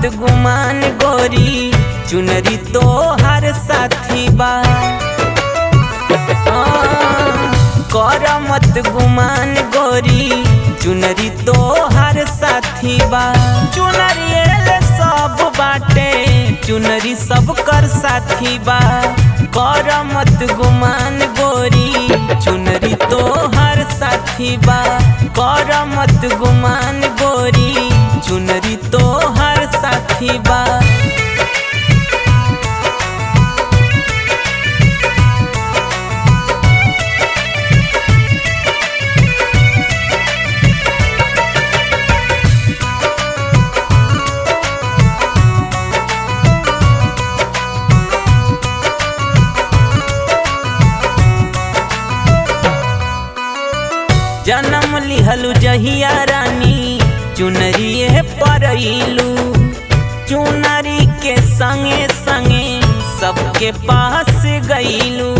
गुमान गोरी चुनरी तो हर साथी बा कर मत गुमान गोरी चुनरी तो हर साथी बा चुनरी एले सब बाटे चुनरी सब कर साथी बा कर मत गुमान गोरी चुनरी तो हर साथी बा कर मत गुमान गोरी चुनरी तो हर साथी बा जन्म लिहलु जहिया रानी चुनरिए परइलू चुनरी के संगे संगे सबके पास गईलू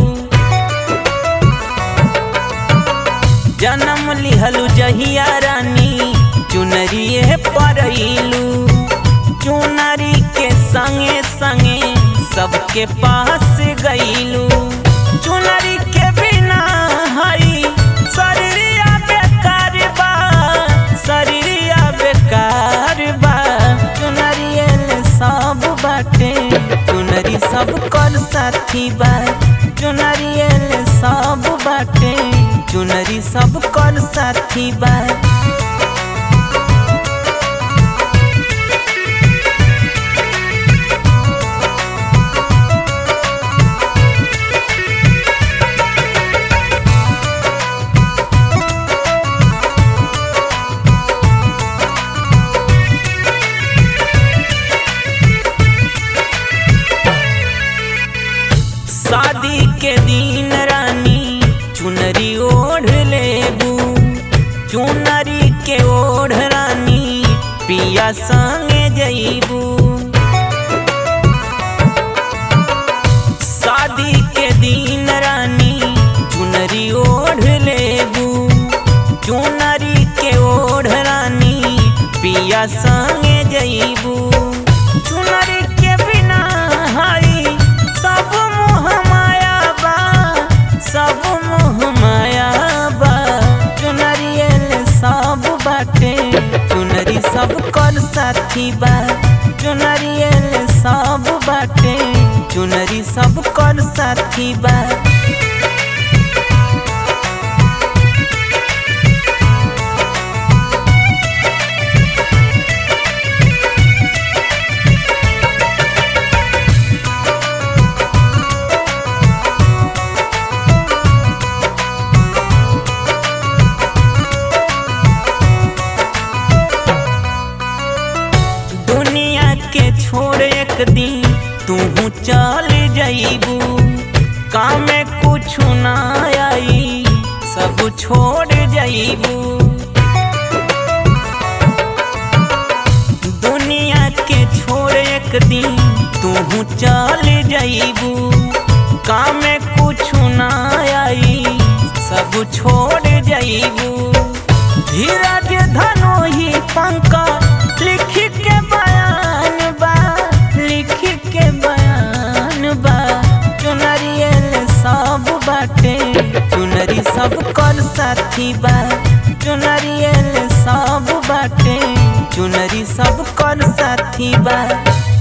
जन्म लिहलु जहिया रानी चुनरिए परइलू चुनरी के संगे संगे सबके पास गईलू चुनरी के बिना हई शरीरिया बेकार बा शरीरिया बेकार बा चुनरियल सब बाटे चुनरी सब कर साथी बा चुनरियल सब बाटे चुनरी सब कर साथी बा शादी के दिन रानी चुनरी ओढ़ लेबू चुनरी के ओढ़ रानी पिया संगे जईबू शादी के दिन रानी चुनरी ओढ़ लेबू चुनरी के ओढ़ रानी पिया संगे जईबू चुनरी के बिना हई सब मोह माया बा सब मोह माया बा चुनरियल सब बाटे चुनरी सब कर साथी बा चुनरियल सब बाटे चुनरी सब कर साथी बा दुनिया के छोड़ एक दिन तू चल जाइबू काम में कुछ ना आई सब छोड़ जाइबू दुनिया के छोड़ एक दिन तू चल जाइबू काम में कुछ ना आई सब छोड़ जाइबू धीरज धनोही पंका लिख के बयान बा लिख के बयान बा चुनरियल सब बाटे चुनरी सब कर साथी बा चुनरियल सब बाटे चुनरी सब कर साथी बा